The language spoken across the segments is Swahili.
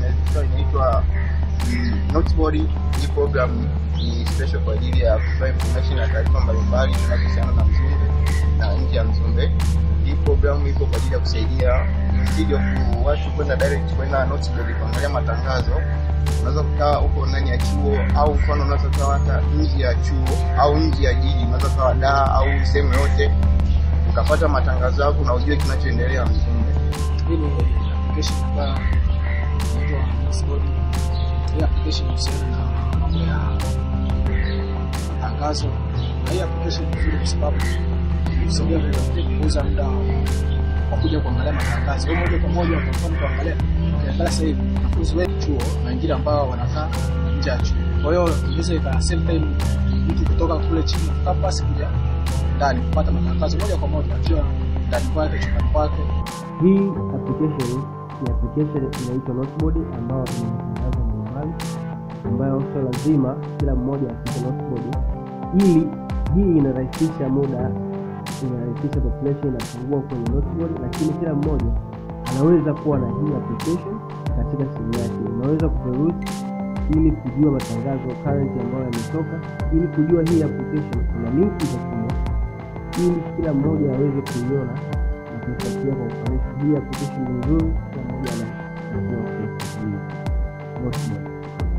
inaitwa inaitwa mm, Noteboard. Hii program ni special kwa ajili ya kutoa information na taarifa mbalimbali zinazohusiana na Mzumbe na nje ya Mzumbe. Hii program ipo kwa ajili ya kusaidia instead of watu kwenda direct kwenda Noteboard kuangalia matangazo unaweza kukaa huko ndani ya chuo au mfano unaweza kukaa hata nje ya chuo au nje ya jiji, unaweza kukaa daa au sehemu yote ukapata matangazo yako na ujue kinachoendelea Mzumbe. Hii ni application ambayo inaitwa Nextboard. Hii application inahusiana na mambo ya matangazo, na hii application ni nzuri kwa sababu kusaidia vile kupunguza muda wa kuja kuangalia matangazo. Wewe moja kwa moja kwa mfano kuangalia ukiangalia sasa hivi wanafunzi wetu chuo na wengine ambao wanakaa nje ya chuo. Kwa hiyo inaweza ika save time mtu kutoka kule chini ya campus kuja ndani kupata matangazo moja kwa moja akiwa ndani kwake chumbani kwake. Hii application ni application inaitwa Noteboard ambayo ina matangazo mbalimbali ambayo sio lazima kila mmoja afike Noteboard, ili hii inarahisisha muda, inarahisisha population inapungua kwenye Noteboard, lakini kila mmoja anaweza kuwa na hii application katika simu yake. Unaweza kuperuzi ili kujua matangazo current ambayo yametoka, ili kujua hii application kuna linki za simu ili kila mmoja aweze kuiona na kuifuatilia kwa ufanisi. Hii application ni nzuri, kila mmoja anatakiwa kuifuatilia. Noteboard.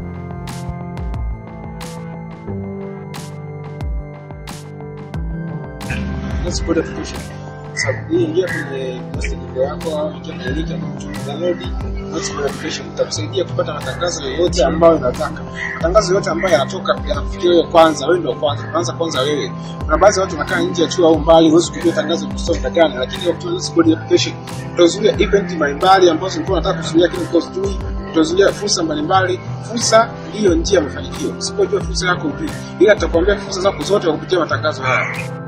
Noteboard application. Sababu hii ingia kwenye message yako au ingia kwenye link ambayo download Noteboard application itakusaidia kupata matangazo yoyote ambayo unataka. Matangazo yote ambayo yanatoka yanakufikia wewe kwanza, wewe ndio kwanza, kwanza kwanza wewe. Kuna baadhi ya watu wanakaa nje ya chuo au mbali, huwezi kujua tangazo kusoma muda gani, lakini kwa kutumia Noteboard application utazuia event mbalimbali ambazo ulikuwa unataka kuzuia, lakini kwa sijui utazuia fursa mbalimbali. Fursa ndiyo njia ya mafanikio. Usipojua fursa yako ujui, ila tutakwambia fursa zako zote kwa kupitia matangazo haya.